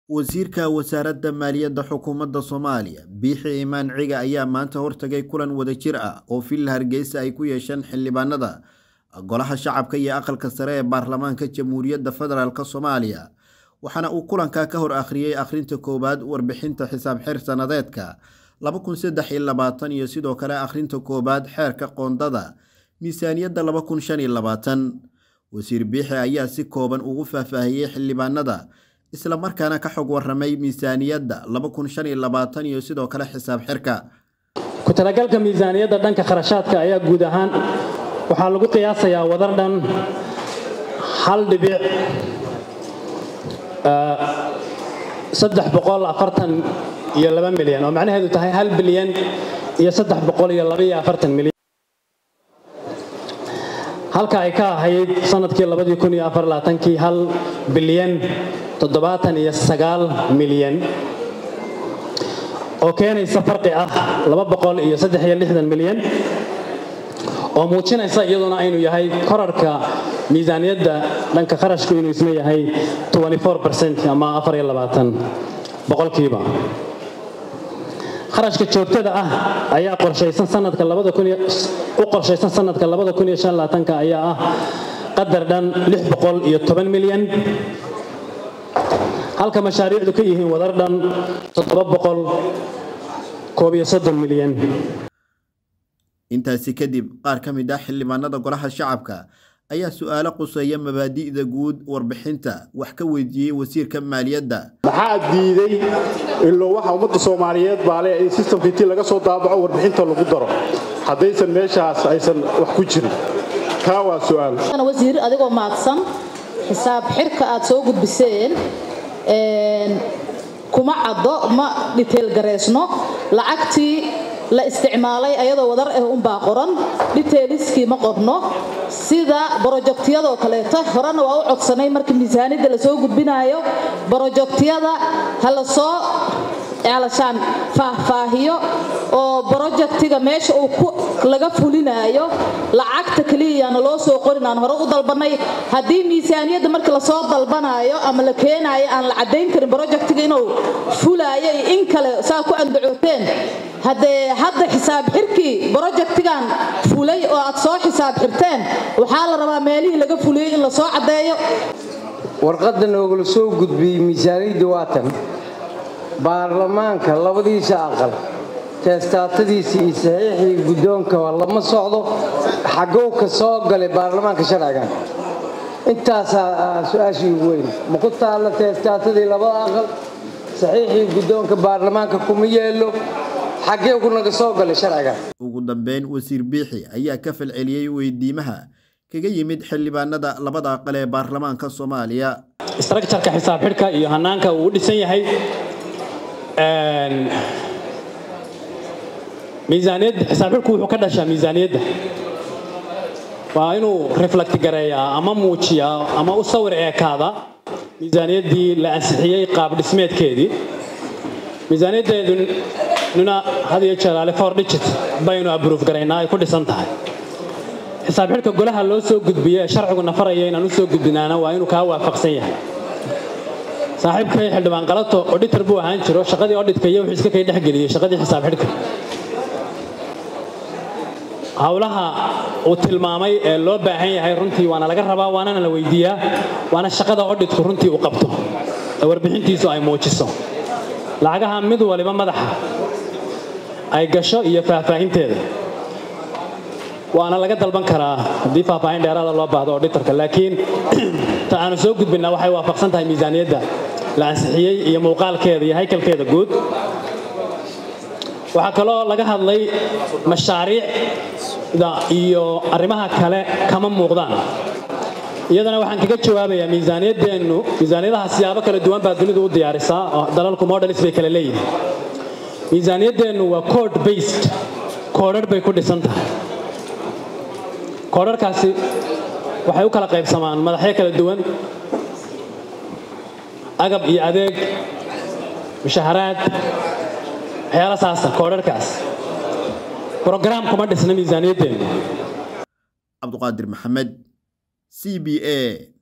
wasiirka wasaaradda maaliyadda xukuumadda soomaaliya biixi imaan ciga ayaa maanta hortagay kulan wadajir ah oo villa hargeysa ay ku yeesheen xildhibaanada golaha shacabka iyo aqalka sare ee baarlamaanka jamhuuriyadda federaalk soomaaliya waxaana uu kulanka ka hor akhriyey akhrinta koowaad warbixinta xisaab xir sanadeedka iyo sidoo kale akhrinta koowaad xeerka qoondada miisaaniyadda wasiir biixi ayaa si kooban ugu faahfaahiyey xildhibaanada isla markaana ka xog waramay miisaaniyadda iyo sidoo kale xisaab xirka ku talagalka miisaaniyadda dhanka kharashaadka ayaa guud ahaan waxaa lagu qiyaasayaa wadar dhan hal dhibic saddex boqol afartan iyo laba milyan oo macnaheedu tahay hal bilyan iyo saddex boqol iyo laba iyo afartan milyan halka ay ka ahayd sanadkii labadii kun iyo afar labaatankii hal bilyan toddobaatan iyo sagaal milyan oo keenaysa farqi ah laba boqol iyo saddex iyo lixdan milyan oo muujinaysa iyaduna aynu yahay korarka miisaaniyadda dhanka kharashku inuu isna yahay ama afar iyo labaatan boqolkiiba kharashka joogtada ah ayaa qorshaysan sanadka u qorshaysan sanadka labada kun iyo shan labaatanka ayaa ah qadar dhan lix boqol iyo toban milyan halka mashaariicdu ka yihiin wadar dhan toddoba boqol koob iyo soddon milyan intaasi kadib qaar ka mid ah xildhibaanada golaha shacabka ayaa su-aalo quseeya mabaadi'da guud warbixinta wax ka weydiiyey wasiirka maaliyadda maxaa diiday ilo waxa ummadda soomaaliyeed baale in sistamka intii laga soo daabaco warbixinta lagu daro haddaysan meeshaas aysan wax ku jirin kaa waa su'aal wasiir adigoo maadsan xisaab xirka aad soo gudbiseen kuma caddo ma dhiteel gareysno lacagtii la isticmaalay ayadoo wadar ah unbaa qoran dhiteeliskii ma qorno sida brojektiyadoo kaleeto horena waa u codsanay marka miisaaniyadda lasoo gudbinaayo brojektiyada ha la soo alashaan faahfaahiyo oo brojektiga meesha uu laga fulinaayo lacagta keliyayaana loo soo qorin aan hore u dalbanay haddii miisaaniyadda marka lasoo dalbanaayo ama la keenaayo aan la caddayn karin brojektiga inuu fulaayo iyo in kale saa ku andacooteen haddee hadda xisaab xirkii brojektigan fulay oo aad soo xisaab xirteen waxaa la rabaa meelihii laga fuliyey in lasoo caddeeyo warqadda noogala soo gudbiyey miisaaniyadda waatan baarlamaanka labadiisa aqal teestaatadiisa iyo saxiixii guddoonka lama socdo xagow ka soo galay baarlamaanka sharcigan intaasaa su-aashii ugu weyn ma ku taalla teestaatadii labada aqal saxiixii guddoonka baarlamaanka kuma yeelo xaggee ku naga soo galay sharcigan ugu dambeyn wasiir biixi ayaa ka falceliyey weydiimaha kaga yimid xildhibaanada labada aqal ee baarlamaanka soomaaliya istraktjarka xisaab xidhka iyo hanaanka uu u dhisan yahay miisaaniyadda xisaab xidhku wuxuu ka dhashaa miisaaniyadda waa inuu reflect gareeyaa ama muujiyaa ama u sawir eekaada miisaaniyaddii la ansixiyey qaab dhismeedkeedii miisaaniyaddeedununa had iyo jeeraale for digit baynu abruuf garaynaa ay ku dhisan tahay xisaab xidhka golaha loo soo gudbiye ee sharcigu nafaraya inaan u soo gudbinaana waa inuu kaa waafaqsan yahay saaxiibkay xildhibaan qalato odhitar buu ahaan jiro shaqadii odhitka iyo wuxuu iska kay dhexgeliyey shaqadii xisaab xidhka howlaha uu tilmaamay ee loo baahan yahay runtii waana laga rabaa waanana la weydiiyaa waana shaqada odhitku runtii uu qabto ee warbixintiisu ay muujiso lacagaha mid waliba madaxa ay gasho iyo faahfaahinteeda waana laga dalban karaa haddii faahfaahin dheeraada loo baahdo odhitarka laakiin ta aanu soo gudbinaa waxay waafaqsan tahay miisaaniyadda la ansixiyey iyo muuqaalkeeda iyo haykalkeeda guud waxaa kaloo laga hadlay mashaariicda iyo arrimaha kale kama muuqdaan iyadana waxaan kaga jawaabayaa miisaaniyaddeennu miisaaniyadaha siyaabo kala duwan baa dunidu u diyaarisaa oo dalalku modelis bay kala leeyihin miisaaniyaddeennu waa code based koodhar bay ku dhisan tahay koodharkaasi waxay u kala qaybsamaan madaxyo kala duwan agab iyo adeeg mushaharaad waxyaala saasa koodharkaas brograam kuma dhisna miisaaniyaddeenu cabduqaadir maxamed c b a